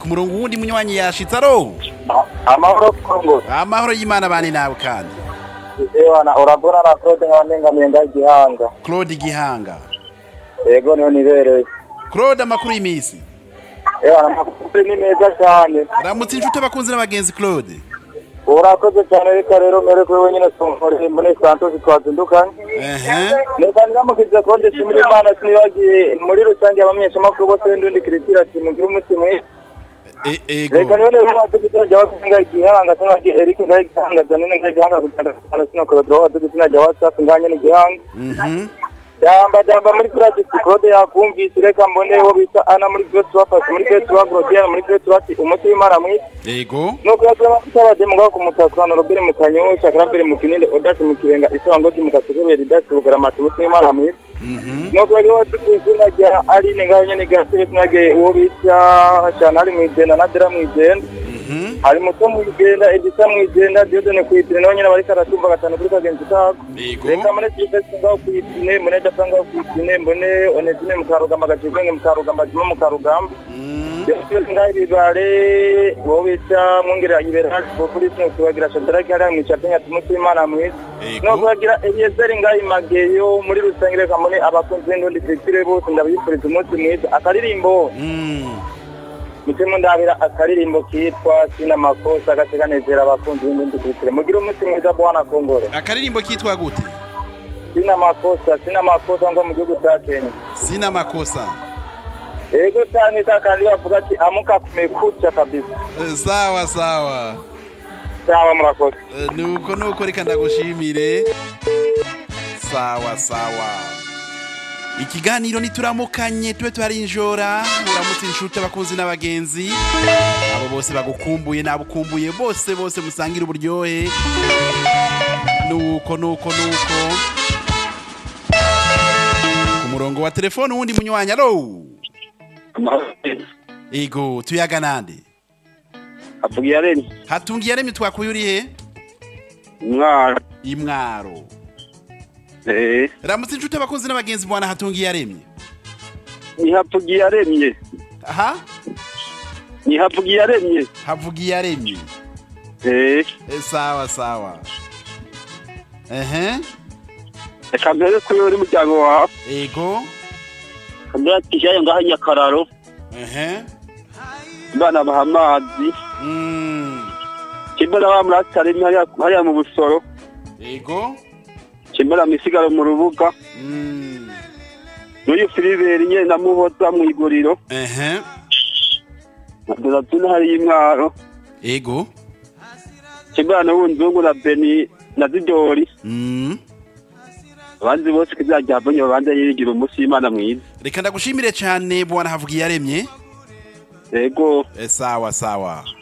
ku murongo wundi munywanyi yashitse aroho amahoro kongo amahoro y'imana bane nawe kandi ewana uragura na claude nkabangamiye ngaho igihanga claude gihanga yego niyo nibereye claude amakuru y'iminsi ewana amakuru ni meza cyane ramutse inshuti abakunzi n'abagenzi claude urakoze cyane reka rero mperekwe wenyine tumvore muri santosi twazindukanye ehe neza mukize konde shimira imana sinibagiye muri rusange abamenyeshamakuru bose n'undi kiritira ati mugire umunsi mwiza E- reka ego rero niba wadugitse najya wasenga igihanga sinajya erike ngaho igihanga zanine ngaho igihanga kugenda kugenda sinakorerwa wadugitse najya wasafi nganye n'igihanga mhm jamba jamba muri turagisi claude yakumvise reka mbone wo bita ana muri byose bafashe muri byose bagorogera muri byose bati umuti w'imana mwiza ego nuko yatura amavuta abademu ngaho ku mutakano robere mu kanyosha karambere mu kinini odasi mu kirenga isangoti mu kasegerere idasi bugaramata umuti w'imana mwiza mhm nuko rero wadugitse izina rya aline ngaho nyine gasire sinage uwo bita cyane ari mu igenda na dera mu igenda mhm hari muto mwigenda edisa mwigenda diodone kwitine nawe nyine bariko aratumva gatanu kuri kagenzi kako ego reka mune silvestre ngaho kwitine mune data ngaho kwitine mbone onezine mukarugamba gacigenge mukarugamba jima mukarugamba mhm yose ngaho ibibare wowe bita mwongerera iberasi populisi nukubagira shadaraki hariya mwicapenya tumuti imana mwiza no ego kubagira eliyezeri ngaho imageyo muri rusange reka mune abakunzi n'undi diritire bose ndabifuriza umunsi mwiza akaririmbo mhm mutima ndabira akaririmbo kitwa sina makosa gateganezera abakunzi b'indi kirikire mugire umunsi mwiza bwana kongore akaririmbo kitwa gute sina makosa sina makosa ngo mu gihugu cya kenya sina makosa yego cyane cya kandi bavuga ati amuka kumekucha kabisa Eh, sawa sawa cyangwa murakoze Eh, nuko nuko reka ndagushimire sawa sawa ikiganiro nituramukanye tube twarinjora muramutse inshuti abakunzi n'abagenzi abo bose bagukumbuye nabukumbuye bose bose musangire uburyohe nuko nuko nuko ku murongo wa telefone wundi munywanyi alo ego tuyaga nande avugira reni hatungiye aremye twakuye uri he umwana imwaro eee ramutse inshuti abakunzi n'abagenzi bwana hatungi yaremye ntihavugiye aremye aha ntihavugiye aremye havugi yaremye eee E, sawa sawa ehe reka mbere kuri uri muryango wawe ego kambere ati ijyayo ngaho nyakararo ehe abana baha amazi Mm, kimbera ba muratari hariya hariya mu busoro ego kimbera mu isigaro mu rubuga Mm, n'uyu filiberi nyine na muhoza mu iguriro ehe na donatuna hariya imwaro ego kimbera na wunzungu na beni na zidori Mm, abandi bose kizajya havunye babanza yigira umunsi w'imana mwiza reka ndagushimire cyane bwana havugi yaremye yego E, sawa sawa